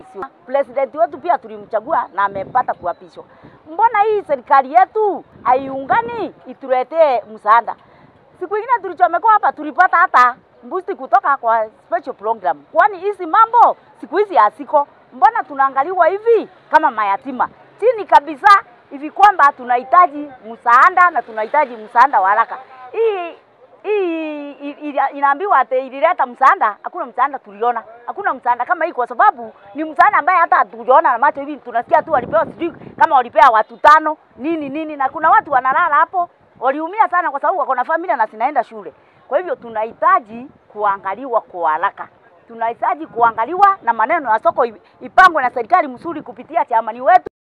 President wetu pia tulimchagua na amepata kuapishwa. Mbona hii serikali yetu haiungani ituletee msaada? Siku ingine tulichomekwa hapa tulipata hata mbusti kutoka kwa special program. Kwani hizi mambo siku hizi hasiko? Mbona tunaangaliwa hivi kama mayatima chini kabisa hivi kwamba tunahitaji msaada na tunahitaji msaada wa haraka. Hii hii inaambiwa ati ilileta msaada, hakuna msaada tuliona, hakuna msaada kama hii, kwa sababu ni msaada ambaye hata hatujaona na macho hivi. Tunasikia tu walipewa, sijui kama walipea watu tano nini nini, na kuna watu wanalala hapo waliumia sana, kwa sababu wako na familia na zinaenda shule. Kwa hivyo tunahitaji kuangaliwa kwa haraka, tunahitaji kuangaliwa na maneno ya soko ipangwe na serikali mzuri kupitia chamani wetu.